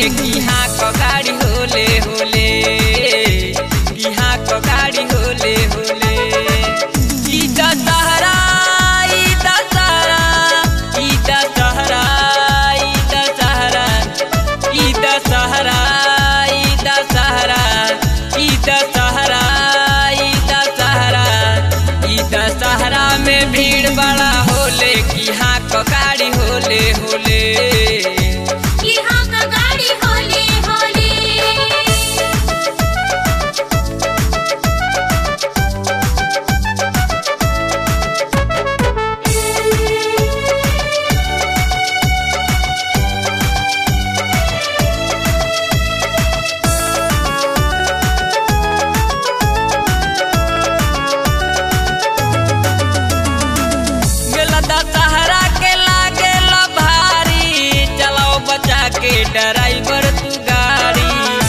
कि हाँ क गाड़ी होले होले कि हाँ क गाड़ी होले होले ई दशहरा ई दशहरा ई दशहरा ई दशहरा ई दशहरा ई दशहरा ई दशहरा ई दशहरा ई दशहरा में भीड़ बड़ा होले कि हाँ क गाड़ी होले होले यहाँ का गाड़ी होले होले मेला दशहरा के लागेला भारी चलाओ बचा के ड्राइवर तू गाड़ी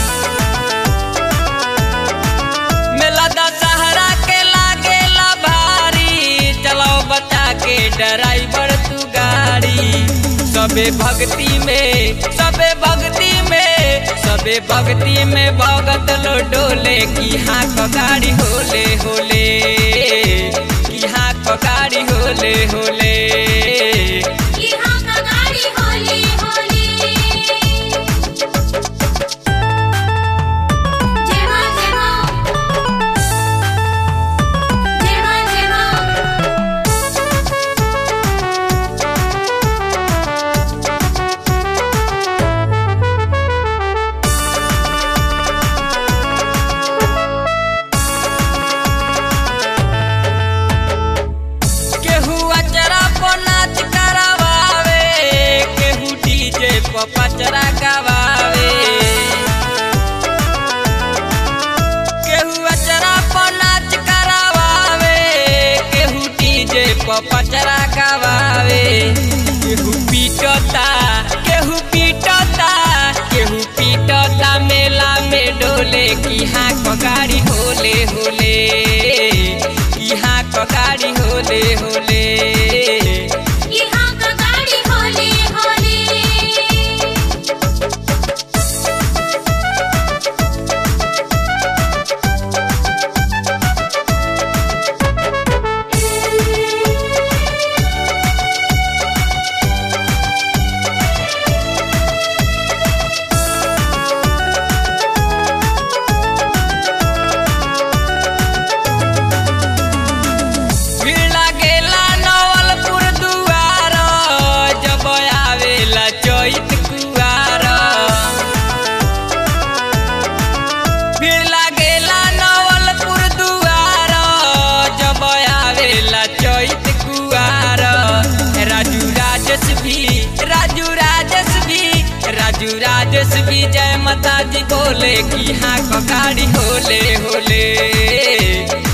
मेला दशहरा के लागेला भारी चलाओ बचा के ड्राइवर तू गाड़ी सबे भक्ति में सबे भक्ति में सबे भक्ति में भगत लो डोले की हाँ क गाड़ी होले होले की हाँ क गाड़ी होले होले यहाँ का गाड़ी होले होले जय मां जय मां जय मां जय मां केहू अचरा पर नाच करवावे केहू डीजे पर पचरा गवावे केहू अचरा पर नाच करवावे केहू डीजे पर पचरा गवावे केहू पीटता केहू पीटता केहू पीटता मेला में डोले की हाँ क गाड़ी होले होले की हाँ क गाड़ी होले होले यहाँ का गाड़ी होले होले भीड़ लागेला नवलपुर दुआर जब आवेला चैत कुआर भीड़ लागेला नवलपुर दुआर जब आवेला चैत कुआर राजू राजस भी राजू राजस भी राजू राजस भी जय माता दी बोले कि हाँ क गाड़ी होले होले